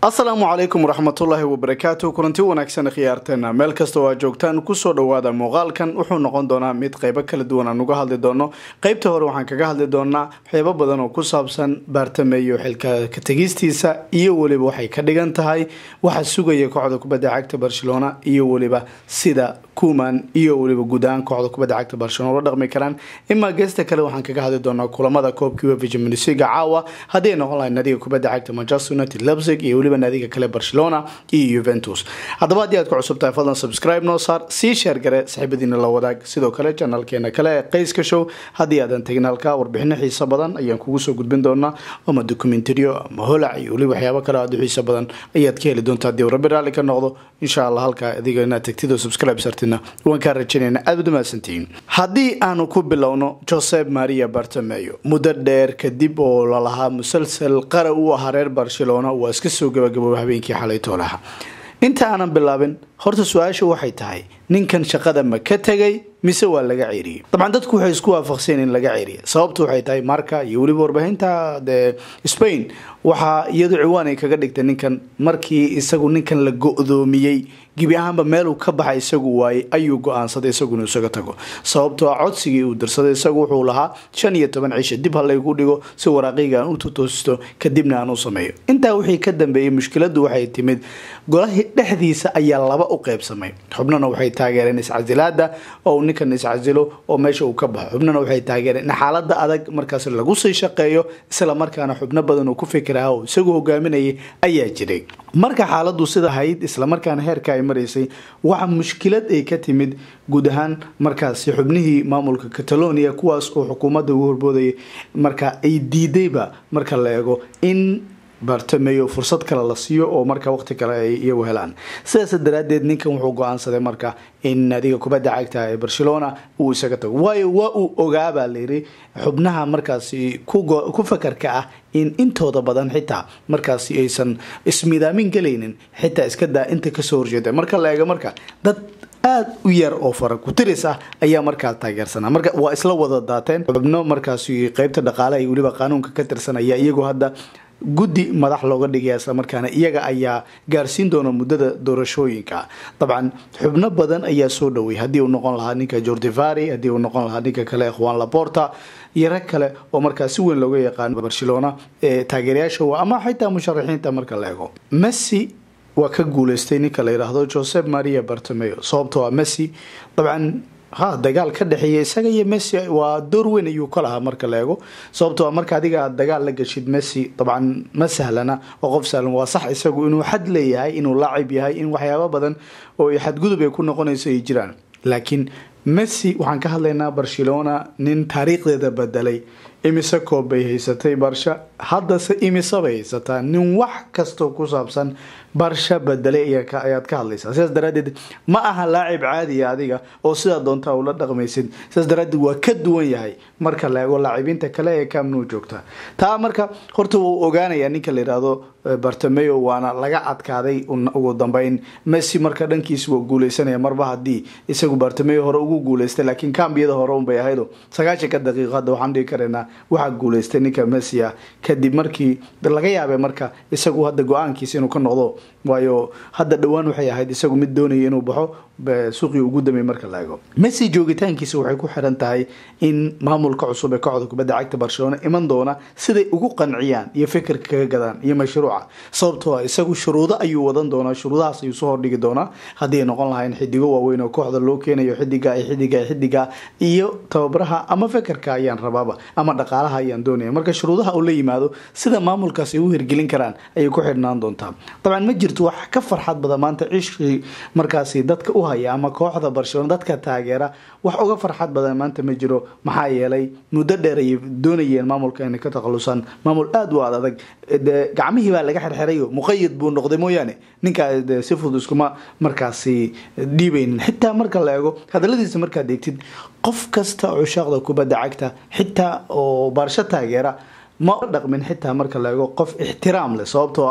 asalaamu calaykum waraxmatullaahi wabarakaatu kulanti wanaagsan khiyaarteena meel kasta oo aad joogtaan kusoo dhawaada muuqaalkan wuxuu noqon doonaa mid qeybo kala duwan aan uga hadli doono qeybta hore waxaan kaga hadli doonaa waxyaabo badan oo ku saabsan baartameeyo xilka ka tegistiisa iyo weliba waxay ka dhigan tahay waxa sugaya kooxda kubadda cagta barcelona iyo weliba sida kuman iyo weliba guud ahaan kooxda kubadda cagta barcelona ula dhaqmi karaan imaa geesta kale waxaan kaga hadli doonaa kulamada koobkii uefa champions league caawa haddii ay noqon lahay nadiga kubadda cagta manchester united leipzig iyo weliba naadiga kale barcelona iyo juventus haddaba haddii aad ku cusub tahay fadlan subscribe noo saar sii sheer gare saaxiibadiina la wadaag sidoo kale janalkeena kale ee qeyska show haddii aadan tegin halka warbixino xiiso badan ayaan kugu soo gudbin doonaa ama documentario ama holac iyo weliba waxyaabo kale aad u xiiso badan ayaad ka heli doontaa haddii rabbi raalli ka noqdo insha allah halka adiga inaad tagtid oo subscribe sartina waan kaa rajaynayna aad ud umahadsantihiin haddii aanu ku bilowno josep maria bartameyo muddo dheer kadib oo lalahaa musalsal qara u ahaa reer barcelona waa iska soo gabagabooba habeenkii xalay toolaha inta aanan bilaabin horta su-aasha waxay tahay ninkan shaqada ma ka tegay mise waa laga ceeriyey dabcan dadku waxay isku waafaqseen in laga ceeriya sababtu waxay tahay marka iyo weliba warbaahinta de spain waxaa iyadu ciwaan ay kaga dhigtay ninkan markii isagu ninkan la go-doomiyey gebi ahaanba meeluu ka baxay isagu waayey ayuu go-aansaday isagu inuu isaga tago sababtoo ah codsigii uu dirsaday isagu wuxuu lahaa shan iyo toban cisha dib ha laygu dhigo si waraaqiga aan u tutoosto kadibna aan u sameeyo intaa wixii ka dambeeyey mushkiladu waxay timid golahii dhexdiisa ayaa laba u qeybsamay xubnana waxay taageereen iscasilaada oo ninkan iscasilo oo meesha uu ka baxo xubnana waxay taageereen in xaalada adag markaas lagu sii shaqeeyo isla markaana xubno badan uu ku fikiraha oo isagu hogaaminayay ayaa jiray marka xaaladu sida ahayd islamarkaana heerka ay maraysay waxa mushkilad ay ka timid guud ahaan markaasi xubnihii maamulka catalonia kuwaas oo xukuumadda ugu horboodayay marka ay diidayba marka la eego in bartameyo fursad kale la siiyo oo marka waqti kale ay iyagu helaan sidaas daraadeed ninkan wuxuu go-aansaday marka in naadiga kubadda cagta ee barcelona uu isaga tago waayo waa uu ogaabaa layiri xubnaha markaasi ku fakarka ah in intooda badan xitaa markaasi aysan ismidaamin gelaynin xitaa iska daa inta kasoo horjeeda marka la eego marka dad aada u yar oo fara ku-tiris ah ayaa markaa taageersanaa marka waa isla wada daateen xubno markaasi qeybta dhaqaalaha iyo weliba qaanuunka ka tirsanaya iyagu hadda guddi madax looga dhigaya islamarkaana iyaga ayaa gaarsiin doona muddada doorashooyinka dabcan xubno badan ayaa soo dhoway haddii uu noqon lahaa ninka jordivari haddii uu noqon lahaa ninka kale ikhwan laporta iyo rag kale oo markaa si weyn looga yaqaano barcelona ee taageerayaasha ama xitaa musharaxiinta marka la ego messi waa ka guuleystay ninka la yidhaahdo josep maria bartomeo sababtoo ah messi dabcan ha dagaal ka dhexeeya isaga iyo messi waa door weyn ayuu ka lahaa marka la eego sababtoo marka adiga aad dagaal la gashid messi dabcan ma sahlana oo qof sahlan waa sax isagu inuu xad leeyahay inuu laacib yahay in waxyaabo badan oo xadgudub ay ku noqonayso ay jiraan laakiin messi waxaan ka hadlaynaa barcelona nin taariikhdeeda bedelay imise koob bay haysatay barsha haddase imise bay haysataa nin wax kastoo ku saabsan barsha bedelay ayaad ka hadlaysaa sidaas daraadeed ma aha laacib caadiya adiga oo sidaa doontaa ula dhaqmaysid sidaas daraadeed waa ka duwan yahay marka la eego laacibiinta kale ee kamnuu joogta taa marka horta wuu ogaanayaa ninka la yidhaahdo bartameo waana laga adkaaday ugu dambeyn messi marka dhankiisa waa guuleysanaya marba haddii isagu bartameo hore ugu guuleystay laakiin kambiyada hore unbay ahaydo sagaashanka daqiiqo hadda waxaan dhigi karaynaa waxaa guuleystay ninka messi ah kadib markii laga yaabay marka isagu hadda go-aankiisa inuu ka noqdo waayo hadda dhowaan waxay ahayd isagu mid doonaya inuu baxo suuqii ugu damey marka la ego messi joogitaankiisa waxay ku xiran tahay in maamulka cusub ee kooxda kubadda cagta barcelona iman doona siday ugu qanciyaan iyo fikirka kaga gadaan iyo mashruuca sababtoo ah isagu shuruudo ayuu wadan doonaa shuruudahaas ayuu soo hordhigi doonaa haddii ay noqon lahayn xidigo waaweyn oo kooxda loo keenayo xidiga iyo xidiga iyo xidiga iyo tababaraha ama fikirka ayaan rabaaba ama dhaqaalaha ayaan doonaya marka shuruudaha uu la yimaado sida maamulkaas ay u hirgelin karaan ayay ku xidhnaan doontaa dabcan ma jirto wax ka farxad badan maanta cishkii markaasi dadka u haya ama kooxda barcelona dadka taageera wax uga farxad badan maanta ma jiro maxaa yeelay muddo dheer ayay doonayeen maamulka inay ka takhalusaan maamul aada u ad adag gacmihii baa laga xirxirayo muqayid buu noqday mooyaane ninkaa si fudud iskuma markaasi dhiibaynin xitaa marka la eego hadaladiisa markaad eegtid qof kasta cushaaqda kubadda cagta xitaa oo baarsho taageera ma dhaqmin xitaa marka la eego qof ixtiraam leh sababtoo ah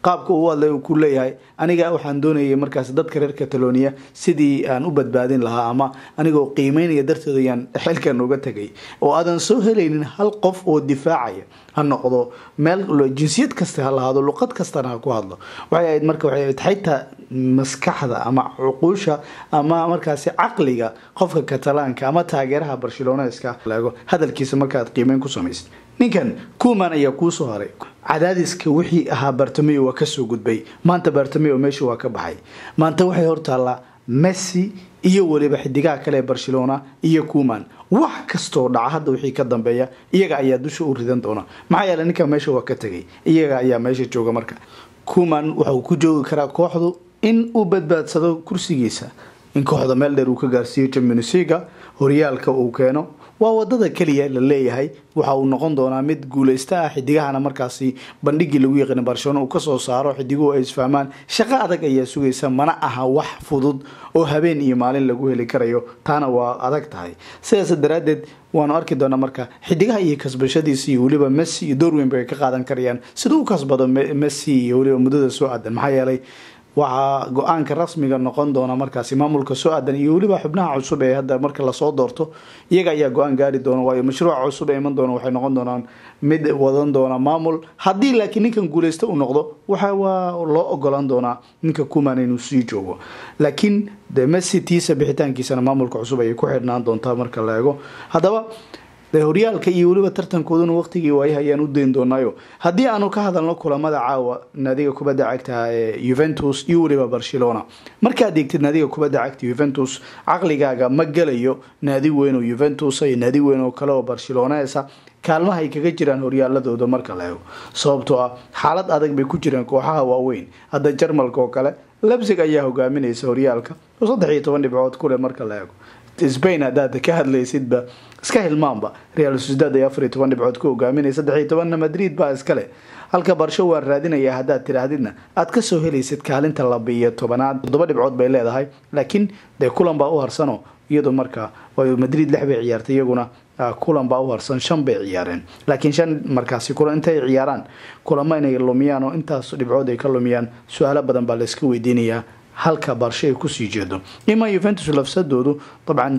qaabka uu hadlay uu ku leeyahay aniga waxaan doonayay markaas dadka reer catalonia sidii aan u badbaadin lahaa ama anigoo qiimeynaya darteed ayaan xilkan uga tegay oo aadan soo helaynin hal qof oo difaacaya ha noqdo meel jinsiyad kasta ha lahaado luqad kastana ha ku hadlo waxay ahayd marka waxay ahayd xitaa maskaxda ama cuquusha ama markaasi caqliga qofka catalaanka ama taageeraha barceloneska laego hadalkiisa markaaad qiimeyn ku samaysid ninkan kuman ayaa kuusoo haray cadaadiska wixii ahaa bartameo waa kasoo gudbay maanta bartameo meesha waa ka baxay maanta waxay hortaallaa messi iyo weliba xidigaha kale ee barcelona iyo kuman wax kastoo dhaca hadda wixii ka dambeeya iyaga ayaa dusha u ridan doona maxaa yeele ninkan meesha waa ka tegay iyaga ayaa meesha jooga marka kuman waxauu ku joogi karaa kooxdu in uu badbaadsado kursigiisa in kooxda meel dheer uu ka gaarsiiyo championsliga horyaalka uu keeno waa wadada keliya la leeyahay waxa uu noqon doonaa mid guuleysta ah xidigahana markaasi bandhigii lagu yaqaana barcelona uu kasoo saaro xidiguhu ay isfahmaan shaqo adag ayaa sugaysa mana aha wax fudud oo habeen iyo maalin lagu heli karayo taana waa adag tahay sidaas daraadeed waanu arki doonaa marka xidigaha iyo kasbashadiisa iyo weliba messi iyo doorweyn bay ka qaadan karayaan siduu u kasbado messi iyo weliba muddada soo aadan maxaa yeelay waxaa go-aanka rasmiga noqon doona markaasi maamulka soo aadan iyo weliba xubnaha cusub ee hadda marka lasoo doorto iyaga ayaa go-aan gaari doona waayo mashruuca cusub ee iman doona waxay noqon doonaan mid wadan doona maamul haddii laakiin ninkan guuleysta uu noqdo waxa waa loo ogolaan doonaa ninka kuman inuu sii joogo laakiin de messi tiisa bixitaankiisana maamulka cusub ayay ku xidhnaan doontaa marka la eego haddaba de horyaalka iyo weliba tartankooduna waqtigii waayaha ayaan u dayn doonaayo haddii aanu ka hadalno kulamada caawa naadiga kubadda cagta ee yuventus iyo weliba barcelona markaad eegtid naadiga kubadda cagta yuventus caqligaaga ma gelayo naadi weyn oo yuventus iyo naadi weyn oo kale oo barcelonesa kaalmaha ay kaga jiraan horyaaladooda marka la eego sababtoo ah xaalad adag bay ku jiraan kooxaha waaweyn hadda jarmalka oo kale lebsig ayaa hogaaminaysa horyaalka oo saddex iyo toban dhibcood kuleh marka la eego spain haddaad ka hadlaysidba iska hilmaanba real sociedad ay afar iyo toban dhibcood ku hogaaminaya saddex iyo tobanna madrid baa iskale halka barsho waan raadinaya haddaad tidhaahdidna aad kasoo helaysid kaalinta laba iyo tobanaad toddoba dhibcood bay leedahay laakiin dee kulan baa u harsano iyadoo markaa madrid lix bay ciyaartay iyaguna kulan baa u harsan shan bay ciyaareen laakiin shan markaasi kulan intay ciyaaraan kulamo inay lumiyaan oo intaas dhibcood ay ka lumiyaan su-aalo badan baa layska weydiinayaa halka barsho ay kusii jeedo ima yuventus lafsadoodu dabcan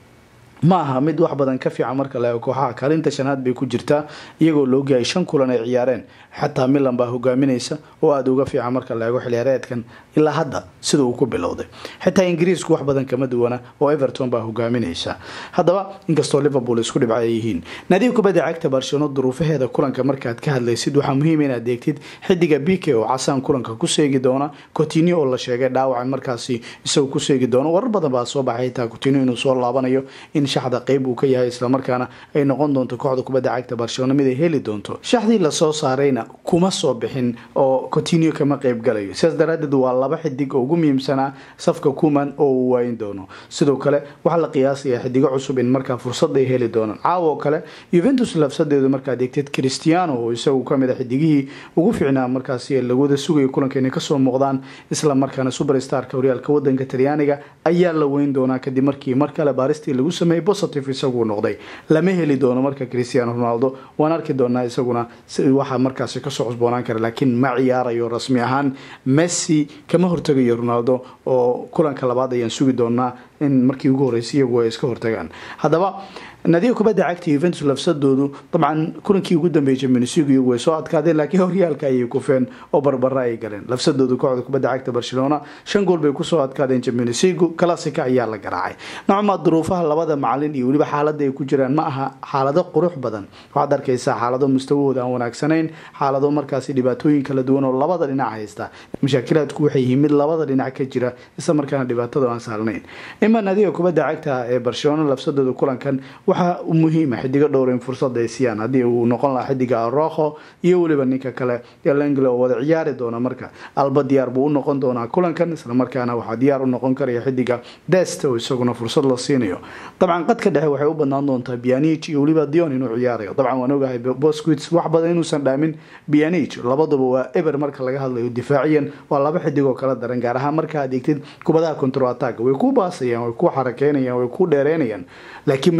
ma aha mid wax badan ka fiican marka la eego kooxaha kaalinta shanaad bay ku jirtaa iyagoo la ogyahay shan kulan ay ciyaareen xataa milan baa hogaaminaysa oo aada uga fiican marka la eego xiliyaareedkan ilaa hadda sida uu ku bilowday xitaa ingiriisku wax badan kama duwana oo everton baa hogaaminaysa haddaba inkastoo liverpool isku dhibca ay yihiin naadiga kubadda cagta barcelona duruufaheeda kulanka markaad ka hadlaysid waxaa muhiim inaad eegtid xidiga bike oo casaan kulanka ku seegi doona cotinio oo la sheegay dhaawaca markaasi isagoo ku seegi doono warar badan baa soo baxay xitaa cotinio inuu soo laabanayo in shaxda qeyb uu ka yahay islamarkaana ay noqon doonto kooxda kubadda cagta barcelona mid ay heli doonto shaxdii lasoo saarayna kuma soo bixin oo cotinio kama qeyb galayo sidaas daraadeed waa laba xidig oo ugu muhiimsanaa safka kuman oo uu waayin doono sidoo kale waxaa la qiyaasayaa xidigo cusub in markaa fursad ay heli doonaan caawo kale yuventus lafsadeedu markaad eegteed christiano oo isagu kamid a xidigihii ugu fiicnaa markaasi lagwada sugayo kulanka inay kasoo muuqdaan isla markaana superstarka horyaalka wadanka talyaaniga ayaa la weyn doonaa kadib markii mar kale baaristii lagu sameeyey positive isaguu noqday lama heli doono marka cristiano ronaldo waan arki doonaa isaguna waxaa markaasi kasoo cusboonaan kara laakiin ma ciyaarayo rasmi ahaan messi kama hortegayo ronaldo oo kulanka labaad ayaan sugi doonaa in markii ugu horeysay iyagu ay iska hortagaan haddaba naadiga kubadda cagta yuventus lafsadoodu dabcan kulankii ugu dambeeyay champions league iyagu way soo adkaadeen laakiin horyaalka ayay kufeen oo barbara ay galeen lafsadoodu kooxda kubadda cagta barcelona shan gool bay kusoo adkaadeen champions league classica ayaa la garaacay nocmaa duruufaha labada macalin iyo weliba xaalada ay ku jiraan ma aha xaalado qurux badan waxaad arkaysaa xaalado mustawahooda aan wanaagsanayn xaalado markaasi dhibaatooyin kala duwan oo labada dhinac haysta mashaakilaadku waxay yihiin mid labada dhinac ka jira isla markaana dhibaatadu aan saalnayn ima naadiga kubadda cagta ee barcelona lafsadooda kulankan waxaa muhiima xidigo dhowr in fursad ay siiyaan haddii uu noqon lahaa xidiga aroho iyo weliba ninka kale elengle oo wada ciyaari doona marka alba diyaar buu u noqon doonaa kulankan islamarkaana waxaa diyaar u noqon karaya xidiga dest oo isaguna fursad la siinayo dabcan qadka dhexe waxay u badnaan doontaa bianich iyo weliba dion inuu ciyaarayo dabcan waan ogahay bosquits wax badan inuusan dhaamin bianich labaduba waa eber marka laga hadlayo difaaciyan waa laba xidig oo kala daran gaar ahaan marka aad eegtid kubadaha control attack way ku baasayaan way ku xarakeynayaan way ku dheereynayaan laakiin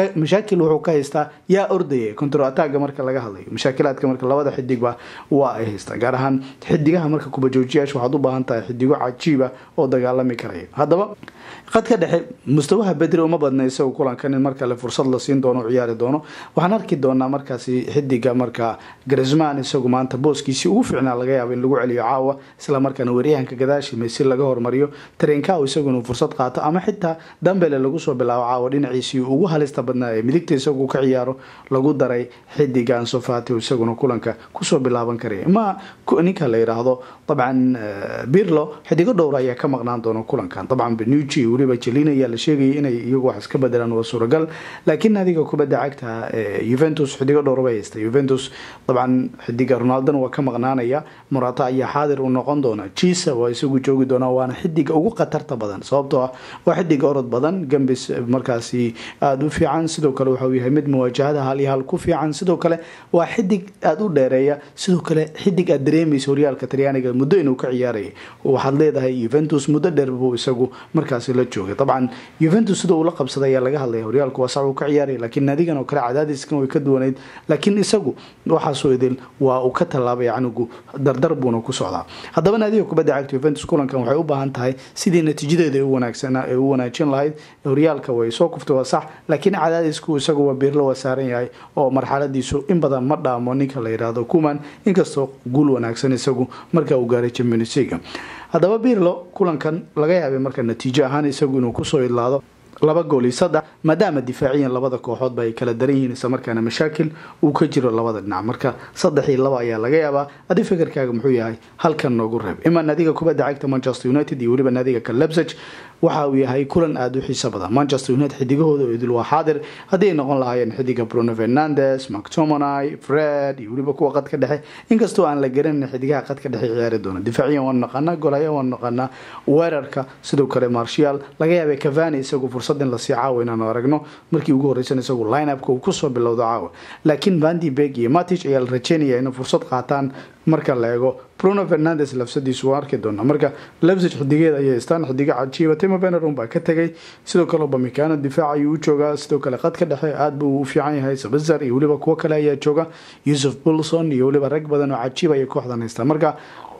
mashaakil wuxuu ka haystaa yaa ordaya contro ataga marka laga hadlayo mashaakilaadka marka labada xidigba waa ay haystaa gaar ahaan xidigaha marka kubajoojiyaasha waxaad u baahan tahay xidigo cajiiba oo dagaalami karaya haddaba qadka dhexe mustawaha bedri uma badna isagu kulankan in markale fursad la siin doono ciyaari doono waxaan arki doonaa markaasi xidiga marka grisman isagu maanta booskiisii ugu fiicnaa laga yaabo in lagu celiyo caawa isla markaana waryahanka gadaashii meysi laga hormariyo tarenkaw isagu inuu fursad qaato ama xitaa dambele lagu soo bilaabo caawa dhinaciisii ugu halista badnaa ee midigta isagu ka ciyaaro lagu daray xidiga ansofati isaguna kulanka kusoo bilaaban karaya ma ninka la yidhaahdo dabcan birlo xidigo dhowr ayaa ka maqnaan doona kulankan dabcan benuci weliba jelina ayaa la sheegayay inay iyagu wax iska bedelaan waa suuragal laakiin adiga kubadda cagta juventus xidigo dhowr bay haysta juventus dabcan xidiga ronaldona waa ka maqnaanaya morata ayaa xaadir u noqon doona jisa waa isagu joogi doona waana xidiga ugu khatarta badan sababtoo ah waa xidiga orod badan gambis markaasi aada u fiican sidoo kale waxauu yahay mid muwaajahada hal iyo hal ku fiican sidoo kale waa xidig aada u dheereeya sidoo kale xidig aad dareemaysa horyaalka talyaaniga muddo inuu ka ciyaarayay waxaad leedahay juventus muddo dheer buu isagu markaasi la joogay dabcan juventus sida uu la qabsaday ayaa laga hadlaya horyaalku waa sax uu ka ciyaaraya laakiin naadigan oo kale cadaadiskan way ka duwanayd laakiin isagu waxaasoo idil waa uu ka tallaabay canigu dardar buuna ku socdaa haddaba naadiga kubadda cagta juventus kulankan waxay u baahan tahay sidii natiijadeeda ay u wanaajin lahayd horyaalka way soo kuftay waa sax laakiin cadaadisku isagu waa biirlo waa saaran yahay oo marxaladiisu in badan ma dhaamo ninka la yidhaahdo kuman inkastoo guul wanaagsan isagu marka uu gaaray champions league haddaba birlo kulankan laga yaabay marka natiijo ahaan isagu inuu kusoo idlaado laba gool iyo saddex maadaama difaaciyan labada kooxoodba ay kala daran yihiin islamarkaana mashaakil uu ka jiro labada dhinac marka saddex iyo laba ayaa laga yaabaa adi fikirkaaga muxuu yahay halkan noogu reeb ima naadiga kubadda cagta manchester united iyo weliba naadiga kalebsage waxa uu yahay kulan aada u xiiso badan manchester united xidigahooda oo idil waa xaadir haddii ay noqon lahaayeen xidiga bruno fernandes mactomonai fred iyo weliba kuwa qadka dhexe inkastoo aan la garanin xidigaha qadka dhexe ciyaari doona difaaciyan waanu naqaanaa golaya waanu naqaanaa weerarka sidoo kale marshal laga yaabay cavani isagu fursad in lasii caawa inaanu aragno markii ugu horreysan isagu lineupka uu kusoo bilowdo caawa laakiin vandi beg iyo matich ayaa la rajeynaya inay fursad qaataan marka la eego bruno fernandes lafsadiisu waa arki doonaa marka lebsig xidigeeda ayay haystaan xidiga cajiiba timo benerum baa ka tegay sidoo kale bamikano difaac ayuu u joogaa sidoo kale qadka dhexe aad buu u fiican yahay sabazar iyo weliba kuwo kale ayaa jooga yusuf bulson iyo weliba rag badan oo cajiib ayay kooxdan haystaan marka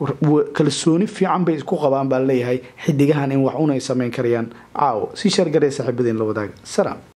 kalsooni fiican bay isku qabaan baa leeyahay xidigahan in wax unay sameyn karayaan caawo si shargaree saaxiibadiin la wadaaga salaam